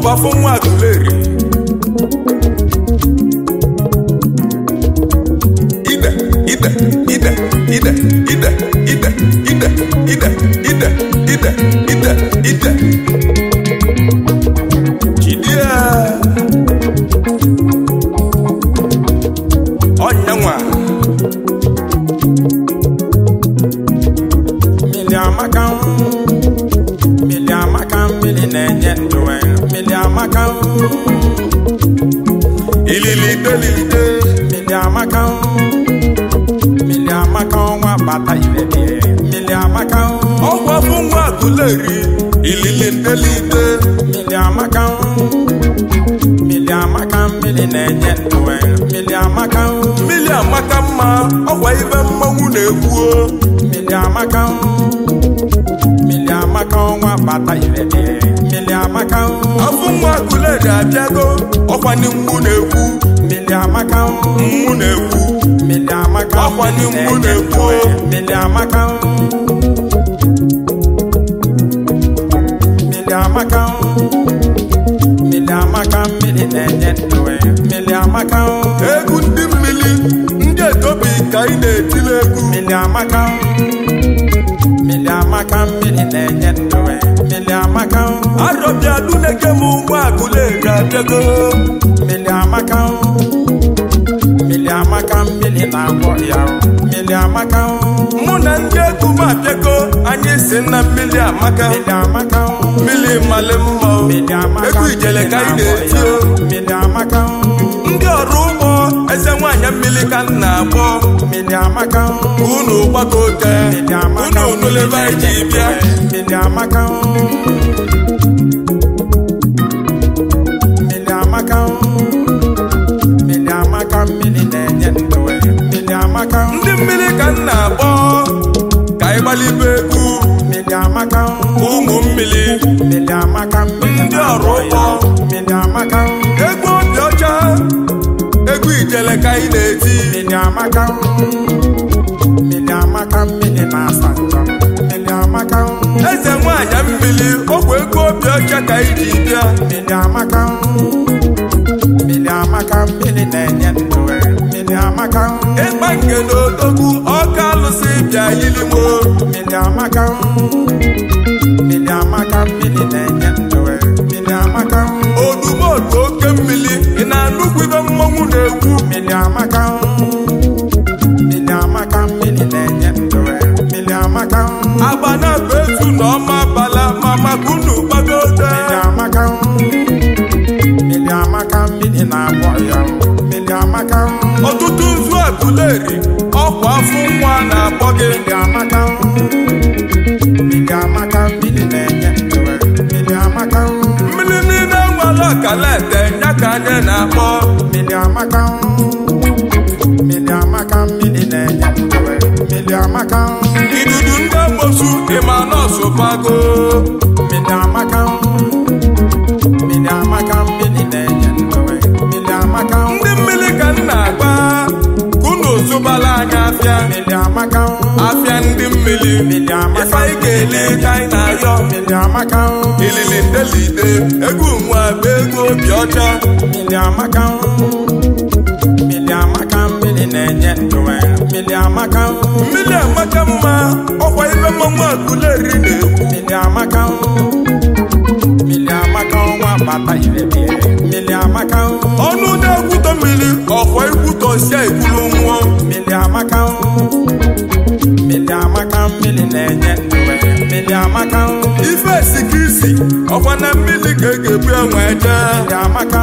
ọgbafọ nwa agụleri ide ide ide ide ide ide ide ide ide ide ide ide jidie ọnyanwa mmiri amaka mmiri amaka mmiri na-enye ndụ mmiri amaka ilili delide mmiri amaka mmiri amaka ọnwa bata irebie mmiri amaka ọgbafọ nwa agụleri ilili delide mmiri amaka mmiri amaka mmiri na-enye ndụ mmiri amaka mmiri amaka mma ọgwa ibe mmanwụ na-ekwuo mmiri amaka mmiri amaka ọnwa bata irebie mmiri amaka afọ nwa agụleri abịago ọkwanye mgbu na-ekwu mmiri amaka mgbu na-ekwu mmiri amaka Ọkwa ndị mmiri mgbu na-enye na-ekwu. ndụ mmiri amaka mmiri amaka mmiri amaka mmiri na-enye ndụ mmiri amaka egwu ndị mmiri ndị etobi ka ị na-etili egwu mmiri amaka mmiri amaka mmiri na-enye ndụ mmiri amaka arọbịa duneke m nwa agụleri abịago mmiri amaka mmiri amaka mmiri na-agwọ ya mmiri amaka mụ na ndị egwu m abịago anyị si na mmiri amaka mmiri amaka mmiri mmalị mma o. mmiri amaka egwu ijele ka anyị na-eti o mmiri amaka ndị ọrụ ugbo eze nwaanyị mmiri ka m na-akpọ mmiri amaka unu gbagote mmiri amaka unu nụlebe anyị ji bịa mmiri amaka mmiri amaka mmiri amaka mmiri na-enye ndụ mmiri amaka ndị mmiri ka m na-akpọ ka anyị gbalibe egwu mmiri amaka ụmụ mmiri mmiri amaka mmiri Ndị ọrụ ugbo. mmiri amaka egwu obi ọcha egwu ijele ka anyị na-eti mmiri amaka mmiri amaka mmiri na-asa njọ mmiri amaka eze nwaanyị mmiri ọgwụ egwu obi ọcha ka anyị ji bịa mmiri amaka mmiri amaka mmiri na-enye ndụ mmiri amaka ịgba nke na odogwu ọka alụsị bịa yilimo mmiri amaka mmiri amaka mmiri na-enye ndụ mmiri amaka odumodu oke mmiri ị na-anụkwu ibe mmọnwụ na-ekwu mmiri amaka mmiri amaka mmiri na-enye ndụ mmiri amaka agba na-abụ etu na ọma bala ma maka unu gbagote mmiri amaka mmiri amaka mmiri na-agwọ ya mmiri amaka ọtụtụ nzu agụleri ọkwa afọ nwa na-akpọ gị mmiri amaka mmiri amaka mmiri na-enye ndụ mmiri amaka mmiri niile nwere ọkalete ya ka anyị na-akpọ mmiri amaka mmiri amaka mmiri na-enye ndụ mmiri amaka idudu ndị amosu ịma nọọsụ bago mmiri amaka mmiri amaka mmiri na-enye ndụ mmiri amaka ndị mmiri ka m na-agba ka unu zụbala anyị afịa mmiri amaka afịa ndị mmiri mmiri amaka ife anyị ga-ele ka anyị na-ayọ mmiri amaka ilili ndelide egwu nwa bụ egwu obi ọcha mmiri amaka mmiri amaka mmiri na-enye ndụ mmiri amaka mmiri amaka mma ọkwa ibe mmanwụ agụleri na-ekwu mmiri amaka mmiri amaka ọnwa bata irebie mmiri amaka ọnụ na-ekwutọ mmiri ọkwa ikwutọsia ekwuru nwụọ mmiri amaka mmiri amaka mmiri na-enye ndụ mmiri amaka ife esika isi ọkwa na mmiri ka e ga-ebu enwe jee mmiri amaka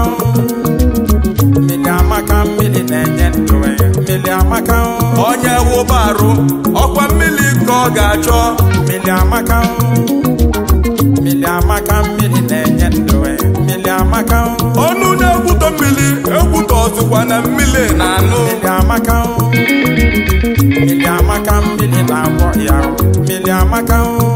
mmiri amaka mmiri na-enye ndụ mmiri amaka onye wụba arụ ọkwa mmiri ka ọ ga-achọ mmiri amaka mmiri amaka mmiri na-enye ndụ mmiri amaka ọnụ na-ekwutọ mmiri ekwutọ ọzụkwa na mmiri na-anụ mmiri amaka mmiri amaka mmiri na-agwọ ya mmiri amaka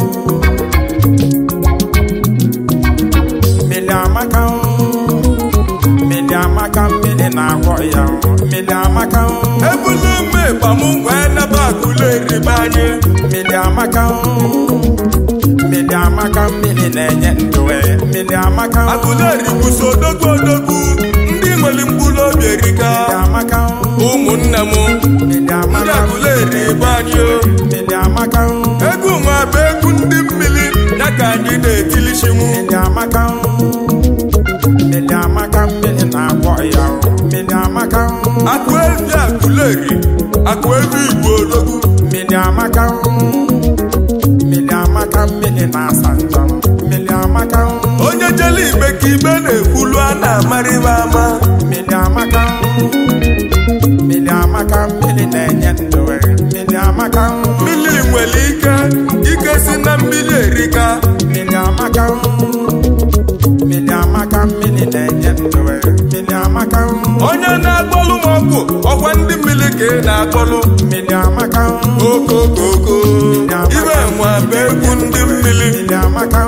mmiri amaka mmiri amaka mmiri na-agwọ ya mmiri amaka ebulu ume ịgbam wee nebe agụleri be anyị mmiri amaka mmiri amaka mmiri na-enye ndụ mmiri amaka agụleri Aguleri bụso odogwu odogwu ndị nwere mkpụrụ obi erika mmiri amaka ụmụnne m mmiri ndị amaka Aguleri ebe anyị o mmiri amaka egwu nwa bụ egwu ndị mmiri ya ka anyị na-etilichimu mmiri amaka mmiri amaka mmiri na-agwọ ya mmiri amaka akụ evi Aguleri akụ evi Igbo odogwu mmiri amaka mmiri amaka mmiri na-asa njọ mmiri amaka onye jele igbe ka ibe na-ekwulu a na-amarịba ama mmiri amaka mmiri amaka mmiri na-enye ndụ mmiri amaka mmiri nwere ike ike si na mmiri erika mmiri amaka mmiri amaka mmiri na-enye ndụ mmiri amaka onye na-akpọlụ m ọkụ ọkwa ndị mmiri ka ị na-akpọlụ mmiri amaka okokoko ibe nwa bụ egwu ndị mmiri mmiri amaka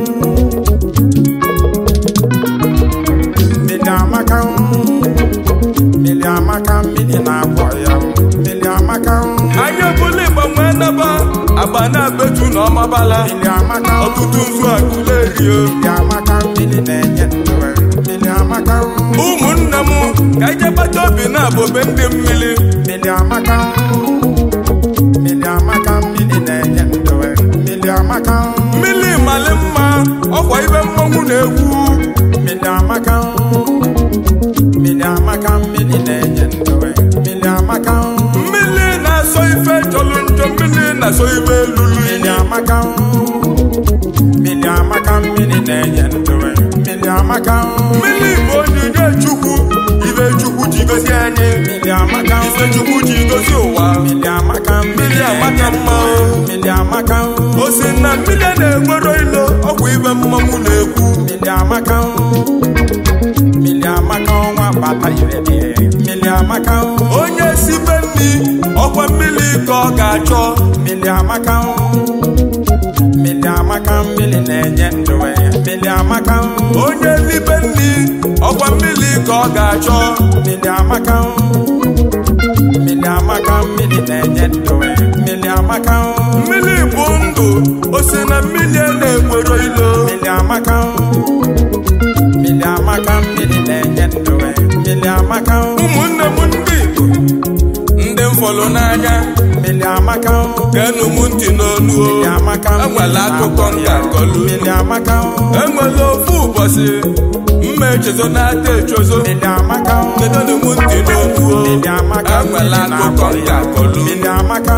mmiri amaka mmiri amaka mmiri na-agwọ ya mmiri amaka anya bụla ịgbanwe naba agba na-abetu na ọmabala mmiri amaka ọtụtụ nzu Aguleri o mmiri amaka mmiri na-enye ndụ mmiri amaka ụmụnne m ka ije kpata obi na-abụbe ndị mmiri mmiri amaka mmiri amaka mmiri na-enye ndụ mmiri amaka mmiri mali mma ọkwa ibe mmanwụ na-egwu mmiri amaka mmiri amaka mmiri na-enye ndụ mmiri amaka mmiri na-asọ ife jọlụ njọ mmiri na-asọ ife lulu mmiri ili amaka mmiri amaka mmiri na-enye ndụ mmiri amaka mmiri bụ onyinye chukwu ife chukwu ji gosi anyị mmiri amaka ife chukwu ji gosi ụwa mmiri amaka mmiri amaka mma o. mmiri amaka o si na mmiri a na-enwero ilo ọgwụ ibe mmanwụ na-ekwu mmiri amaka mmiri amaka ọnwa bata ire mmiri amaka onye si be nni ọkwa mmiri ka ọ ga-achọ mmiri amaka mmiri amaka mmiri na-enye ndụ mmiri amaka onye libe nni ọkwa mmiri ka ọ ga-achọ mmiri amaka mmiri amaka mmiri na-enye ndụ mmiri amaka mmiri bụ ndụ o si na mmiri a na-enwero ilo mmiri amaka mmiri amaka mmiri na-enye ndụ mmiri amaka ụmụnne m ndị Igbo ndị m fọrọ n'anya mmiri amaka geenụ m ntị n'olu o mmiri amaka enwere akụkọ nka nkọlu mmiri amaka enwere ofu ụbọchị mma echezo na-ata echozo mmiri amaka geenụ m ntị n'olu o mmiri amaka enwere akụkọ nka nkọlu mmiri amaka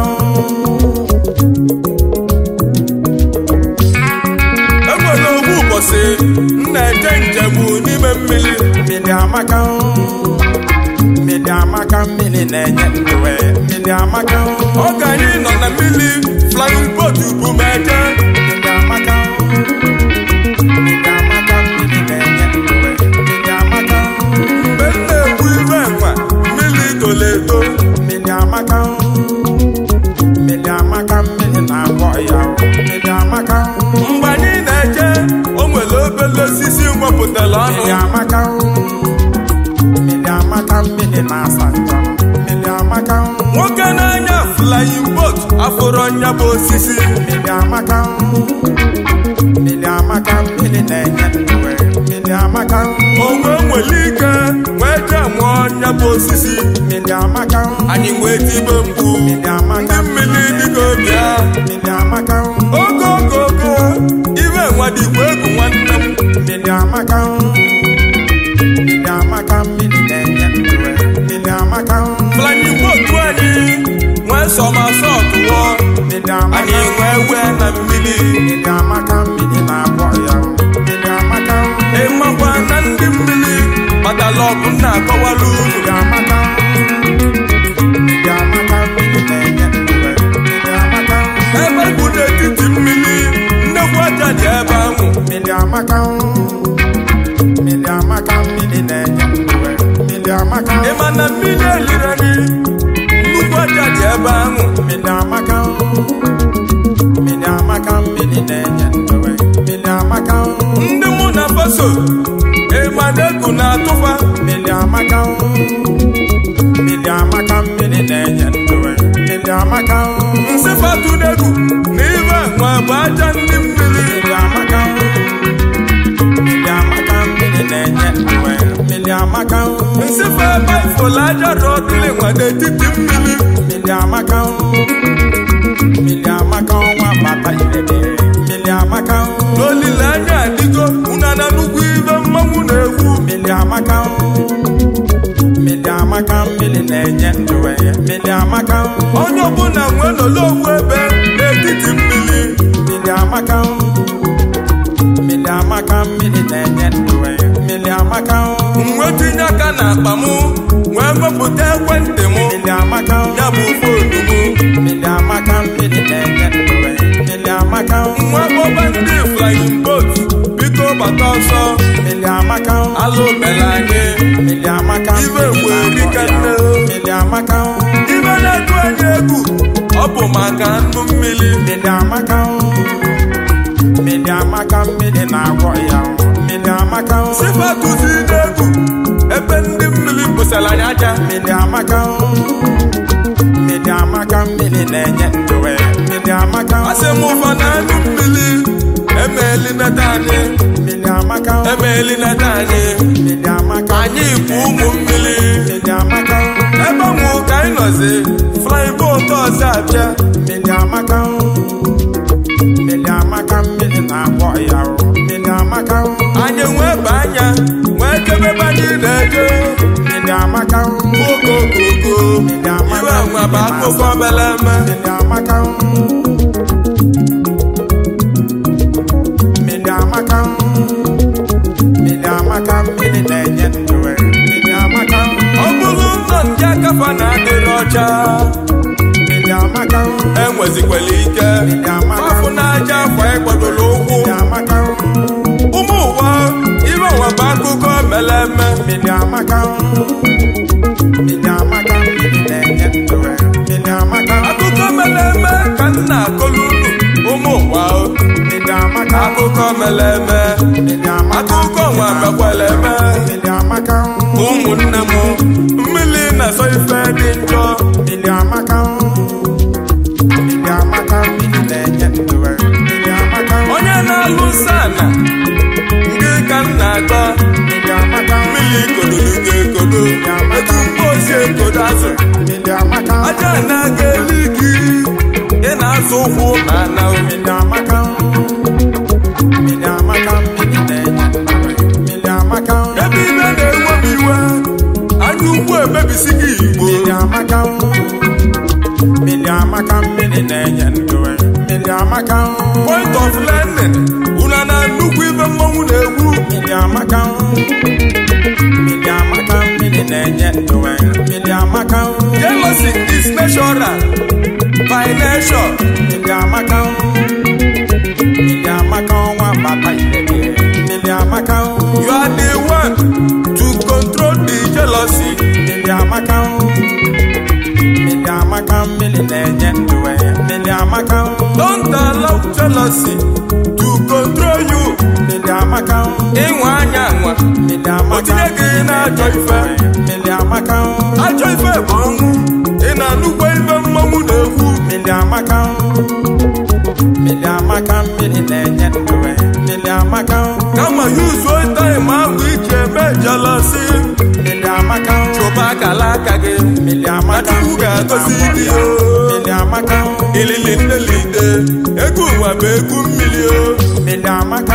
enwere ofu ụbọchị m na-eje njem n'ime mmiri mmiri amaka mmiri amaka mmiri na-enye ndụ mmiri amaka oge anyị nọ na mmiri flying boat bụ m eje mmiri amaka mmiri amaka mmiri na-enye ndụ mmiri amaka mgbe m na-egbu ibe enwa mmiri toro eto mmiri amaka mmiri amaka mmiri na-agwọ ya mmiri amaka mgbe anyị na-eje o nwere obele osisi nwepụtara ọnụ mmiri amaka mmiri amaka mmiri na-asa njọ mmiri amaka nwoke na-anya flying boat afụrụ nya bụ osisi mmiri amaka mmiri amaka mmiri na-enye ndụ mmiri amaka onwe nwere ike wee jee nwụọ nya bụ osisi mmiri amaka anyị wee tibe mgbu mmiri amaka ndị mmiri dịka obi ha mmiri amaka ogo ogo ogo ibe nwa dịkwa egwu nwanne m mmiri amaka mmiri amaka mmiri na-enye ndụ mmiri amaka flying boat anyị nwee sọmasọt wụọ mmiri amaka anyị nwee wee na mmiri mmiri amaka mmiri na-agwọ ya mmiri amaka ịmakwa na ndị mmiri kpatara ọgụ na-akọwara unu mmiri amaka mmiri amaka mmiri na-enye ndụ mmiri amaka ebe bụ n'etiti mmiri nnekwu aja dị ebe ahụ mmiri amaka mmiri amaka mmiri na-enye ndụ mmiri amaka ịma na mmiri eliri anyị nnukwu aja dị ebe ahụ mmiri amaka mmiri amaka mmiri na-enye ndụ mmiri amaka ndị mụ na faso ịma na egwu na-atụfa mmiri amaka mmiri amaka mmiri na-enye ndụ mmiri amaka nsị fatu n'egwu na ibe nwa bụ aja ndị mmiri mmiri amaka mmiri amaka mmiri bụla aja rọdụlị nwa n'etiti mmiri mmiri amaka mmiri amaka ọnwa bata irebe mmiri amaka n'olileanya adịgo unana nnukwu ibe mmanwụ na-egwu mmiri amaka mmiri amaka mmiri na-enye ndụ eh, mmiri amaka onye ọbụla nwee nọlọ ofu ebe n'etiti mmiri mmiri amaka mmiri amaka mmiri na-enye ndụ eh, mmiri amaka nwe tinye aka n'akpa m wee wepụta ekwentị m mmiri amaka ya bụ foonu m mmiri amaka mmiri na-enye ndụ eh, mmiri amaka nwa kpọba ndị flying boat biko gbata ọsọ mmiri amaka alụ mere anyị mmiri amaka Ibe mmiri wee na-akpọ rika ya. nne. mmiri amaka ibe na-atụ anyị egwu ọ bụ maka nnụ mmiri mmiri amaka mmiri amaka mmiri na-agwọ ya mmiri amaka sifatụzi n'egwu ebe ndị mmiri bụsara anyị aja mmiri amaka mmiri amaka mmiri na-enye ndụ eh, mmiri amaka asị m ụfa na nnụ mmiri emeeli neta anyị mmiri amaka emeeli neta anyị mmiri amaka anyị bụ ụmụ mmiri mmiri amaka ebe nwụ ka anyị nọzi flying boat ọzọ abịa mmiri amaka mmiri amaka mmiri na-agwọ ya mmiri amaka anyị nwee ba anya nwee kebe ebe anyị na-eje mmiri amaka okokoko mmiri amaka iwe nwa bụ akụkọ mere eme mmiri amaka mmiri amaka mmiri amaka mmiri na-enye ndụ eh, mmiri amaka ọ bụrụ ụzọ ndị akafa na-adịrị ọcha mmiri amaka enwezikwala ike mmiri amaka afụ n'aja afọ ịgbadoro ụkwụ mmiri amaka ụmụ ụwa iwe nwa bụ akụkọ mere eme mmiri amaka mmiri amaka mmiri na-enye ndụ eh, mmiri amaka akụkọ mere eme ka m na-akọlụ unu ụmụ ụwa mmiri amaka akụkọ mere eme mmiri amaka akụkọ nwa mekwara eme mmiri amaka ụmụnne m mmiri na-asọ ife dị njọ mmiri amaka mmiri amaka mmiri na-enye ndụ eh, mmiri amaka onye na-alụ sana ndị ka m na-akọ mmiri amaka mmiri kodoro ga-ekodo etu mkposi ekodo azụ mmiri amaka aja na-aga eli gị ị na-azụ ụkwụ na ana mmiri amaka mmiri amaka mmiri na-enye ndụ eh, mmiri amaka ebe ibe na-ewe m iwe anya ukwu emebisi gị igbo mmiri amaka mmiri amaka mmiri na-enye ndụ eh, mmiri amaka point of learning una na nnukwu ibe mmọnwụ na-egwu mmiri amaka mmiri amaka mmiri na-enye ndụ eh, mmiri amaka jealousy is natural by nature mmiri amaka mmiri amaka ọnwa bata irebe mmiri amaka you are the one to control the jealousy mmiri amaka mmiri amaka mmiri na-enye ndụ eh, mmiri amaka don't allow jealousy to control you mmiri amaka ịnwa anya nwa mmiri amaka O tinye gị n'ajọ ife. mmiri amaka ajọ ife bụ ọnwụ ị na-anụkwa ife mmọnwụ na-egwu mmiri amaka mmiri amaka mmiri na-enye ndụ eh, mmiri amaka kama yuzuo taịm ahụ iji eme jealousy mmiri amaka chụba akala aka gị mmiri amaka Chukwu ga-agọzi gị o. mmiri amaka ilili nnelide egwu ụwa bụ egwu mmiri o mmiri amaka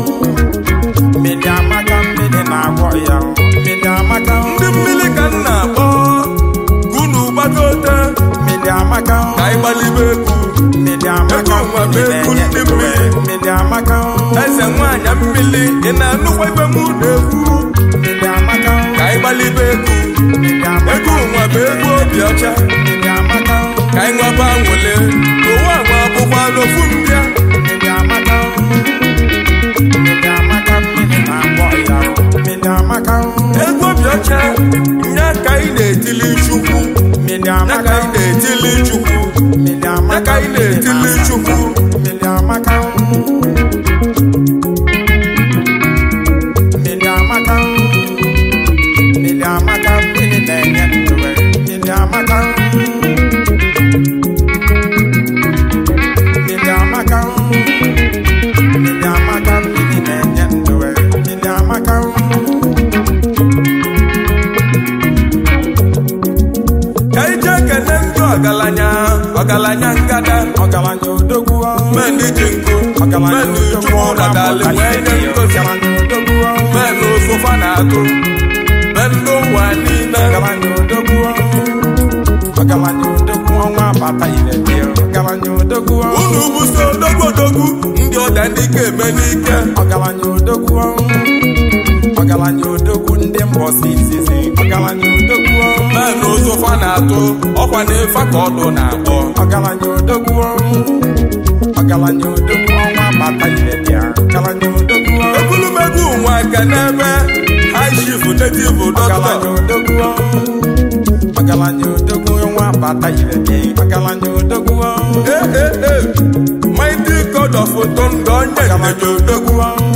mmiri amaka mmiri na-agwọ ya mmiri amaka ndị mmiri ka m na-akpọ unu gbagote mmiri amaka ka anyị gbalibe egwu mmiri amaka Ego nwa bụ mmiri egwu na-enye ndị ndụ mmiri. eh, mmiri amaka eze nwaanyị mmiri ị na-anụkwa ife m na-egwu mmiri amaka ka anyị gbalibe egwu mmiri amaka egwu nwa bụ egwu obi ọcha mmiri amaka ka anyị nwaba nwele ụwa nwa bụkwa n'ofu mbịa mmiri amaka mmiri amaka mmiri na-agwọ ya mmiri amaka egwu obi ọcha nya ka anyị na-etili chukwu mmiri nya ka amaka anyị na-etili chukwu mmiri nya amaka ka anyị na-etili chukwu mmiri amaka mmiri amaka mmiri amaka mmiri na-enye ndụ eh, mmiri amaka ndị ji nkụ menụ chukwu radali wee nye ngozi menụ ụsụfa na-atụ menụ ụwa niile unu buso odogwu odogwu ndị ọda ndị ka eme n'ike ọgaranya odogwu ọgaranya odogwu ndị mbọsi izizi ọgaranya odogwu menụ ụsụfa na-atụ ọkwa na ife ka ọdụ na-akpọ ọgaranya odogwu ọgaranya odogwu ọnwa bata ire bịa ọgaranya odogwu ebulumegwu nwa aka n'ebe high chief native ọgaranya doctor odogwu ọgaranya odogwu ọnwa bata ire bịa ọgaranya odogwu ee ee ee mighty god of thunder onye nneje odogwu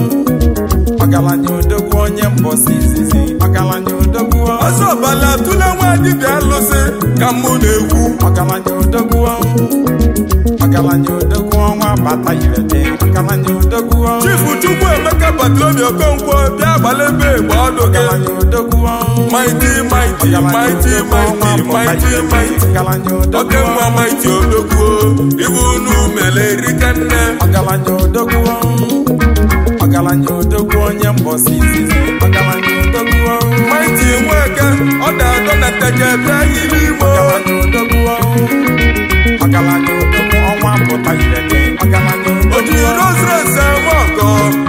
ọgaranya odogwu onye mbọsi izizi ọgaranya odogwu ọzọ ọbala tụle nwa dibịa alụsị ka mụ na-ekwu ọgaranya odogwu ọgaranya odogwu ọnwa bata ire bịa ọgaranya odogwu chifu chukwu emeka batlomi okonkwo bịa gbalebe egbe ọdụ gị ọgaranya odogwu mighty mighty mighty mighty mighty mighty ọgaranya oke odogwu nwa mighty odogwu ibu unu mele erika nne ọgaranya odogwu ọgaranya odogwu onye mbọsi izizi ọgaranya odogwu mighty nweke ọ da-adọ na nteje bịa yiri igbo ọgaranya odogwu ọgaranya odogwu ọnwa pụta ire gị ọgaranya o ji odogwu rosres eme ọgọ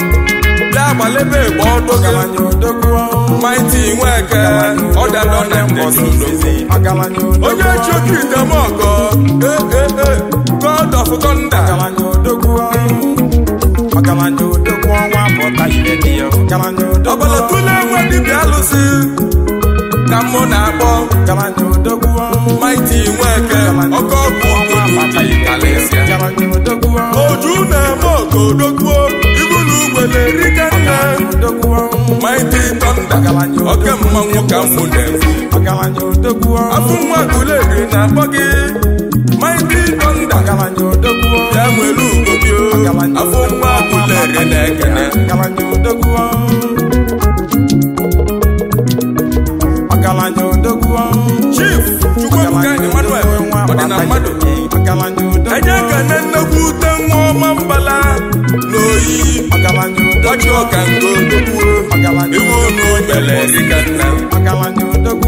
bịa gbalebe egbe ọdụ gị ọgaranya odogwu mighty nweke ọ da-adọ na nteje odogwu ọgaranya odogwu onye chukwu idemọgọ ee god of thunder ọgaranya odogwu ọgaranya odogwu ọnwa pụta ire gị ọgaranya odogwu ọbala tụle nwa dibịa alụsị ka mụ na-akpọ ọgaranya odogwu mighty nweke ọkọ ọkụ ogoloji kalịsịa ọgaranya odogwu oju na-eme ọgọ odogwuo ibu na ugbele erika nne odogwu mighty thunder oke mmanwụ ka mụ na-ekwu ọgaranya odogwu afụ nwa guleri na-akpọ gị mighty thunder ọgaranya odogwu ya nwere ugo gị o. afụ nwa guleri na-ekene ọgaranya odogwu ọgaranya odogwu chief chukwuebuka emmanuel ọdịna mmadụ ọgaranya odogwu enye kene nnekwu ute nwa ọma mbala n'oyi ọgaranya odogwu ọchị ọka nke odogwuo ọgaranya iwu unu mere erika nna ọgaranya odogwu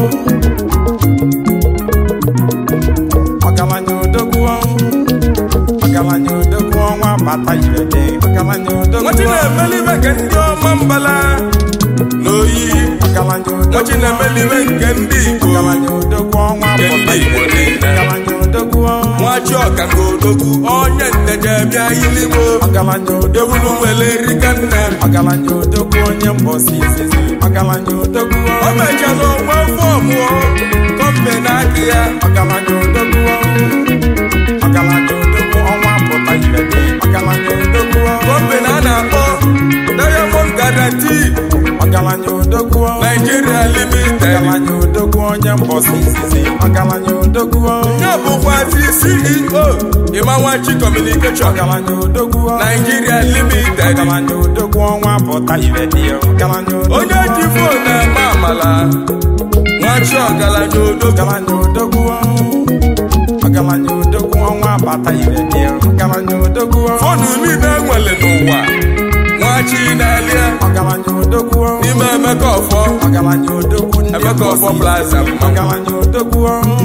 ọgaranya odogwu ọgaranya odogwu ọnwa bata ire gị ọgaranya odogwu nwachi na-emelibe nke ndị ọma mbala n'oyi ọgaranya odogwu nwachi na-emelibe nke ndị igbo ọgaranya odogwu ọnwa nke bata ndị igbo ire gị niile ọgaranya odogwu nwachi ọka nke odogwu onye nteje bịa iligbo ọgaranya odogwu ewulu nwere erika nna ọgaranya odogwu onye mbọsi izizi ọgaranya odogwu o mechala onwe fọmụ kọmbe n'aka ya ọgaranya odogwu ọgaranya odogwu ọnwa pụta ire gị ọgaranya odogwu kọmbe na a na-akpọ diamond guarantee ọgaranya odogwu nigeria limited ọgaranya odogwu onye mbọsi izizi ọgaranya odogwu ya bụkwazi ceo ịmanwachi communication ọgaranya odogwu nigeria limited ọgaranya odogwu ọnwa pụta ire gị ọgaranya odogwu onye ji fon na-eme amala nwachi ọgaranya odogwu ọgaranya odogwu ọgaranya odogwu ọnwa bata ire gị ọgaranya odogwu fonu niile enwere n'ụwa nwachi na-elie ọgaranya odogwu n'ime emeka ọfọ ọgaranya odogwu ndị emeka ọfọ mbọsi plaza mmanwụ ọgaranya odogwu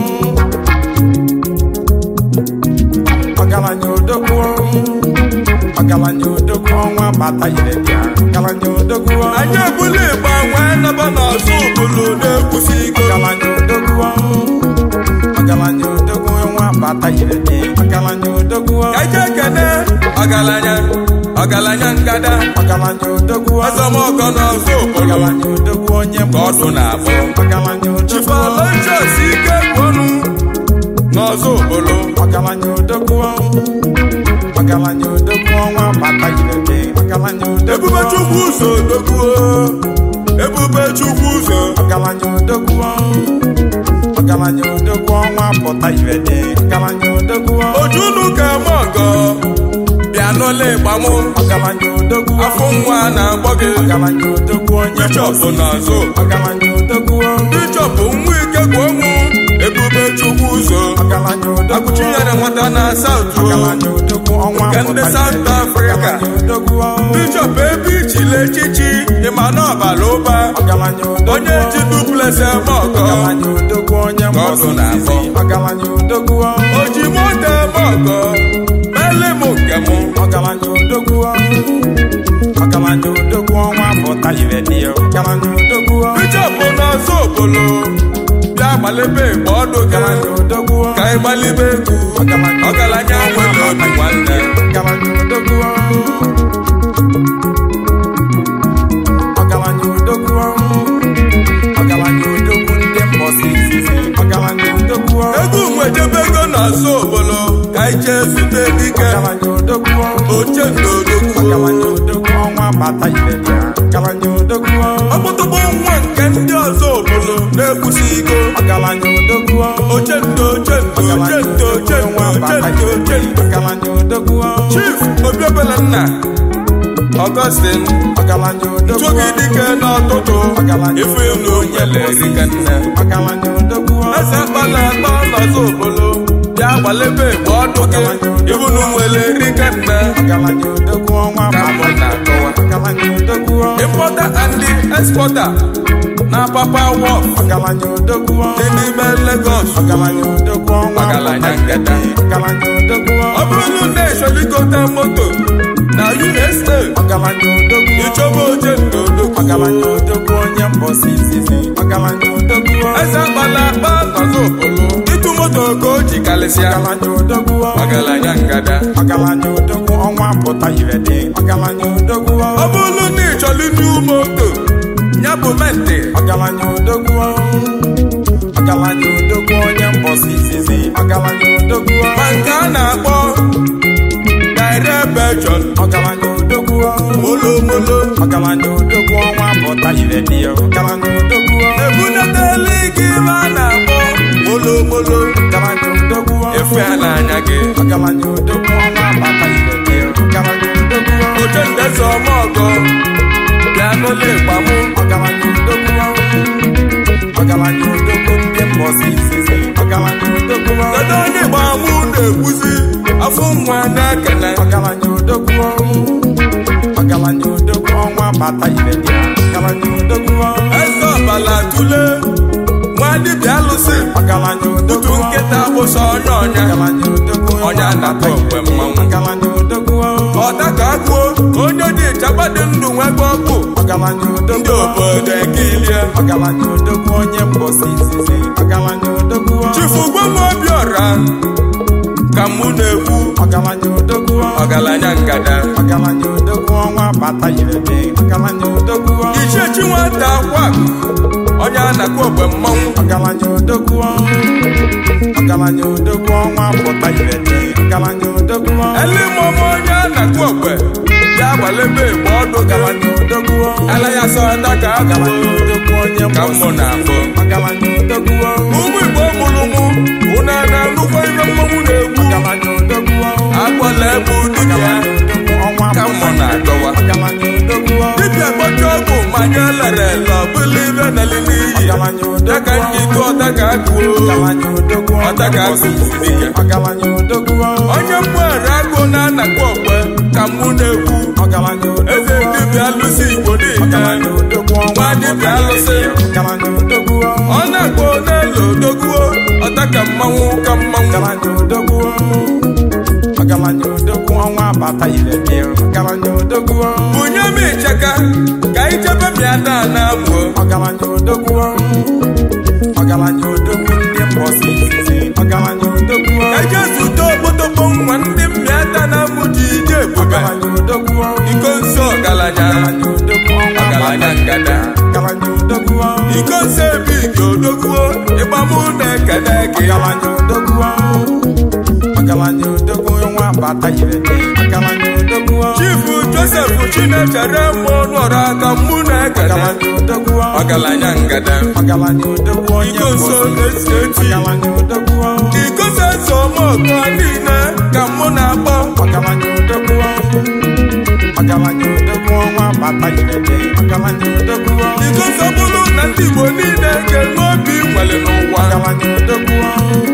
ọgaranya odogwu ọgaranya odogwu ọnwa bata ire gị ọgaranya odogwu anyị ebula ịgba nwee naba n'ọzọ ụbụlụ na-ekwusi iko ọgaranya odogwu ọgaranya odogwu ọnwa bata ire gị ọgaranya odogwu kaje kene ọgaranya ọgaranya ngada ọgaranya odogwu ọzọmọkọ n'ọzọ ụbụlụ ọgaranya odogwu onye ka ọdụ na-abụ ọgaranya odogwu chifalonjos ike gwọnụ n'ọzọ ụbụlụ ọgaranya odogwu ọgaranya odogwu ọnwa bata ire gị ọgaranya odogwu ebube chukwu ụzọ odogwuo ebube chukwu ụzọ ọgaranya odogwu ọgaranya odogwu ọnwa pụta ire gị ọgaranya odogwu ojunu ka eme ọgọ bịa n'ụlọ ịgbamụ ọgaranya odogwu afọ nwa na-agbọ gị ọgaranya odogwu onye bishọp n'ọzọ ọgaranya odogwu bishọp nwa ike gwọnwụ ebube chukwu ụzọ ọgaranya odogwu akụchi nyere nwata na saụt ọgaranya odogwu ọnwa nke ndị pụta South ire. Africa. ọgaranya odogwu bishọp ebe ichile echichi ịma na ọbara ụba ọgaranya odogwu onye ji duplex eme ọgọ ọgaranya odogwu onye Ka ọ mbọsị dụ na-abọ. izizi ọgaranya odogwu oji moto eme ọgọ mele m nke m ọgaranya odogwu ọgaranya odogwu ọnwa pụta ire dị ya ọgaranya odogwu bishọp n'ọzọ obolo bịa gbalebe igbe ọdụ gị ọgaranya odogwu ka ị gbalibe egwu ọgaranya nwere obi nwanne ọgaranya odogwu ọgaranya odogwu ọgaranya odogwu ndị mbọsị izizi ọgaranya odogwu egwu nwejebe ego n'ọzọ obolo ka ị jee zute dike ọgaranya odogwu oche ndodogwu ọgaranya odogwu ọnwa bata ire dị ya ọgaranya odogwu ọkpụtụkpụ nwa nke ndị ọzọ obolo na-ekwusi iko ọgaranya odogwu oche ndo oche ndo oche ndo oche ndo oche ndo oche ndo ọgaranya odogwu chief obiobele nna Augustine ọgaranya odogwu tụghị dike n'ọtụtụ ife elu nwere erika nne ọgaranya odogwu eze akpala akpa n'ọzọ obolo bịa gbalebe igbe ọdụ gị ibunu nwere erika nne ọgaranya odogwu ọnwa ka mbọ na-akọwa ọgaranya odogwu importer and exporter na papa wọf ọgaranya odogwu dị n'ime Lagos ọgaranya odogwu ọnwa Ọgaranya ngada. ọgaranya odogwu ọ bụrụ na echọligote moto na USA ọgaranya odogwu ịchọba oche ndodogwu ọgaranya odogwu onye mbọsị izizi ọgaranya odogwu eze akpala akpa n'ọzọ obolo ịtụ moto ka o ji karịsịa ọgaranya odogwu ọgaranya ngada ọgaranya odogwu ọnwa pụta ire dị ọgaranya odogwu ọ bụrụ na ị chọrọ ndị moto ya bụ mente ọgaranya odogwu ọgaranya odogwu onye mbọsị izizi ọgaranya odogwu ma nke a na-akpọ direction ọgaranya odogwu molomolo ọgaranya odogwu ọnwa pụta ire dị ya ọgaranya odogwu ebunatala gị ebe a na-akpọ molomolo ọgaranya odogwu efe a n'anya gị ọgaranya odogwu ọnwa pụta ire dị ya ọgaranya odogwu oche ndezi ọmọgọ bịa n'ụlọ ịgbamụ ọgaranya odogwu ọgaranya odogwu ndị mbọsị izizi ọgaranya odogwu kedu onye ịgbamụ na-ekwuzi afọ nwa na-ekene ọgaranya odogwu ọgaranya odogwu ọnwa bata ire dị ya ọgaranya odogwu eze ọbala tule nwa dibịa alụsị ọgaranya otu odogwu nkịta bụsa onye ọnya ọgaranya odogwu Onye anata okwe mmanwụ. ọgaranya odogwu ọta ka agụo onye dị chagba dị ndụ nwebe ọkụ ọgaranya ndị odogwu obodo ekilie ọgaranya odogwu onye mbọsị izizi ọgaranya odogwu chifu obiọra ka mụ na-ekwu ọgaranya odogwu ọgaranya ngada ọgaranya odogwu ọnwa bata ire dị ọgaranya odogwu ichechi nwata akwa onye a na-akpọ ogbe mmanwụ ọgaranya odogwu ọgaranya odogwu ọnwa pụta ire dị ọgaranya odogwu elimọma onye a na-akpọ ogbe ya gbalebe igbe ọdụ gara ọgaranya odogwu ala ya sọta ka ọgaranya agụụ odogwu onye ka mmụ na-afụ ọgaranya odogwu ụmụ igbo mụrụ mụ ụna na-anụkwa ihe mmanwụ na-egwu ọgaranya odogwu agbala ebe dibịa ọgaranya odogwu ọnwa ka mmụ na-akọwa ọgaranya odogwu dibịa kpọchi ọgwụ manya lere ele ọbụla ibe nali n'iyi ọgaranya ya ka odogwu nji tụ ọta ka agụụ ọgaranya odogwu Ọta ka agụ dike. ọgaranya odogwu onye mgbere agụ na-anakwa okwe ka mụ na-ekwu ọgaranya eze odogwu dibịa alụsị igbo niile ọgaranya odogwu ọnwa nwa dibịa alụsị ọgaranya odogwu ọ na-akpọ n'elu odogwuo ọta ka mmanwụ ka mmanwụ ọgaranya odogwu ọgaranya odogwu ọnwa bata ire dị ọgaranya odogwu bunye m ịchaka ka ichebe mịa na na amụọ ọgaranya odogwu ọgaranya odogwu ndị mbọsị izizi ọgaranya odogwu eje zute okpotokpo nwa ndị mmịata na amụ ji ije ebube ọgaranya odogwu iko nso ọgaranya ọgaranya odogwu ọnwa ọgaranya ngada ọgaranya odogwu iko nso ebe ike odogwuo ịgbamụ na-ekele gị ọgaranya odogwu ọgaranya odogwu ọnwa bata ire dị ọgaranya odogwu chifu josef chinechere mụ nọrọ aka mụ na-ekele ọgaranya odogwu ọgaranya ngada ọgaranya odogwu onye iko nso mbọsị na-esi eti ọgaranya odogwu iko nso eso mọgọ niile ka mụ na-akpọ ọgaranya odogwu ọgaranya odogwu ọnwa bata ire dị ọgaranya odogwu iko nso bụrụ na ndị igbo niile ga-enwe obi nwere n'ụwa ọgaranya odogwu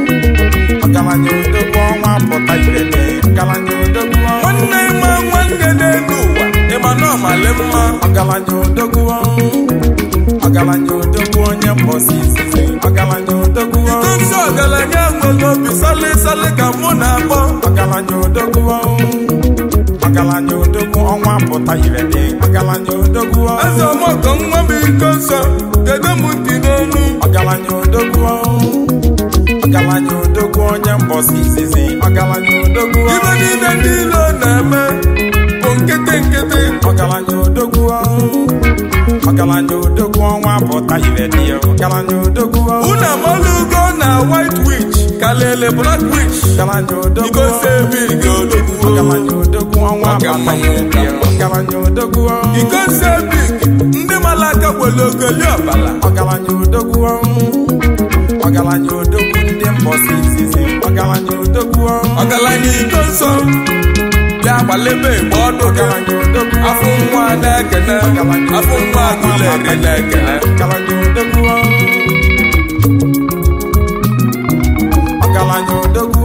ọgaranya odogwu ọgaranya odogwu onye mbọsi izizi ọgaranya odogwu iko nsọ ọgaranya nwere obi sali sali ka mụ na-akpọ ọgaranya odogwu ọgaranya odogwu ọnwa pụta ire dị ọgaranya odogwu eze ọmọkọ nwa m iko nsọ kedu m ntị n'onu ọgaranya odogwu ọgaranya odogwu onye mbọsi izizi ọgaranya odogwu ibe niile niile ọ na-eme bụ nkịtị nkịtị ọgaranya odogwu ọgaranya odogwu ọnwa pụta ire dị ọgaranya odogwu unu amalugo na white witch kalele black witch ọgaranya odogwu iko sebi ga-odogwu ọgaranya odogwu ọnwa Ọga pụta mmanwụ ire dị ụka. ọgaranya odogwu iko sebi ndị malaka gwere ogoli ọbala ọgaranya odogwu ọgaranya odogwu ndị mbọsi izizi ọgaranya odogwu ọgaranya iko nsọ bịa gbalebe igbe ọdụ gị ọgaranya odogwu afọ nwa na-ekene afọ nwa agụleri na-ekene ọgaranya odogwu ọgaranya odogwu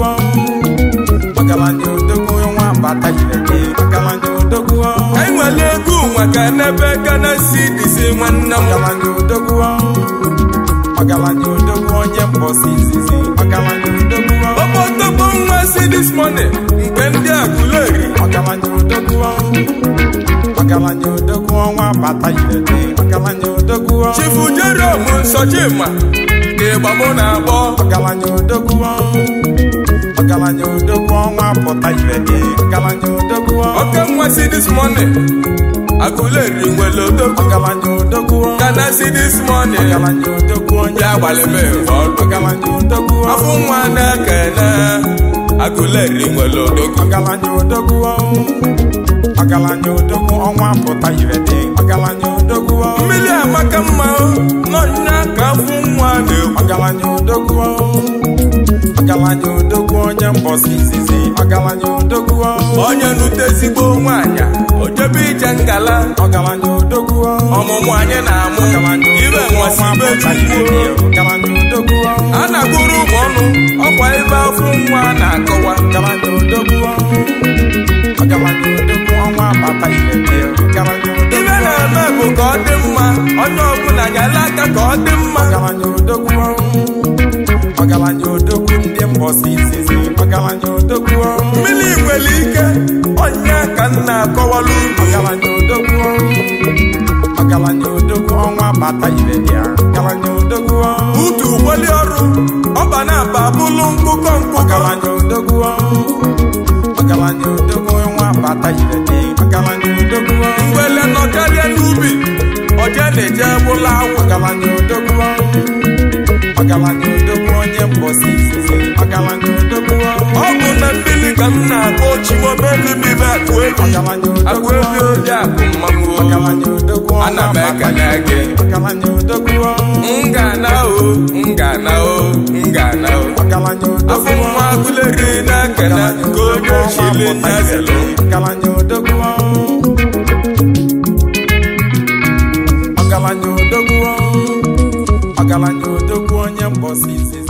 ọgaranya odogwu nwa mbata ire gị ọgaranya odogwu anyị nwere egwu maka n'ebe gana si dịzi nwanne m ọgaranya odogwu ọgaranya odogwu onye mbọsi izizi ọgaranya odogwu ọkpọtọkpọ nwa si dis morning mgbe ndị agụleri ọgaranya odogwu ọgaranya odogwu ọnwa bata ire dị ọgaranya odogwu chifu jerom nsọchima ka ịgbamụ na-agbọ ọgaranya odogwu ọgaranya odogwu ọnwa pụta ire dị ọgaranya odogwu oke nwa si dis morning agụleri nwere odogwu ọgaranya odogwu gana si dis morning ọgaranya odogwu onye bịa gbalebe igbe ọdụ ọgaranya odogwu afọ nwa na-ekene agụleri nwere odogwu ọgaranya odogwu ọgaranya odogwu ọnwa pụta ire dị ọgaranya odogwu mmiri amaka mma n'ọnya ka afọ nwa na-ekwu ọgaranya odogwu ọgaranya odogwu onye mbọsi izizi ọgaranya odogwu onye nute ezigbo nwaanyị ojebe ije ngala ọgaranya odogwu ọmụmụ anyị na-amụ ibe nwasị ibe chukwu ọgaranya odogwu a na-agụrụ ụmụ ọnụ ọkwa ebe afọ nwa na-akọwa ọgaranya odogwu ọgaranya odogwu ọnwa bata ire dị ọgaranya odogwu ibe na-eme bụ ka ọ dị mma onye ọbụla ga-ele aka ka ọ dị mma ọgaranya odogwu ọgaranya odogwu ndị mbọsi izizi ọgaranya odogwu mmiri nwere ike onye ka m na-akọwalụ unu ọgaranya odogwu ọgaranya odogwu ọnwa bata ire dị ọgaranya odogwu utu ụgbọli ọrụ ọba na-aba bụlụ nkụkọ nkụkọ ọgaranya odogwu ọgaranya odogwu ọnwa bata ire dị ọgaranya odogwu mgbele nọ karịa n'ubi oje na-eje bụla awụ ọgaranya odogwu ọgaranya odogwu onye mbọsi izizi ọgaranya odogwu ọ bụ na mmiri ka m na-akpọ chimobelumibe akụ ebi ọgaranya akụ odogwu ebi oji akụ mmanwụ ọgaranya odogwu Ana m ọnwa ekele gị. ọgaranya odogwu ngana o ngana o ngana o ọgaranya odogwu afọ nwa agụleri na-ekene ka onye chili nyazelu ọgaranya odogwu ọgaranya odogwu ọgaranya odogwu onye mbọsi izizi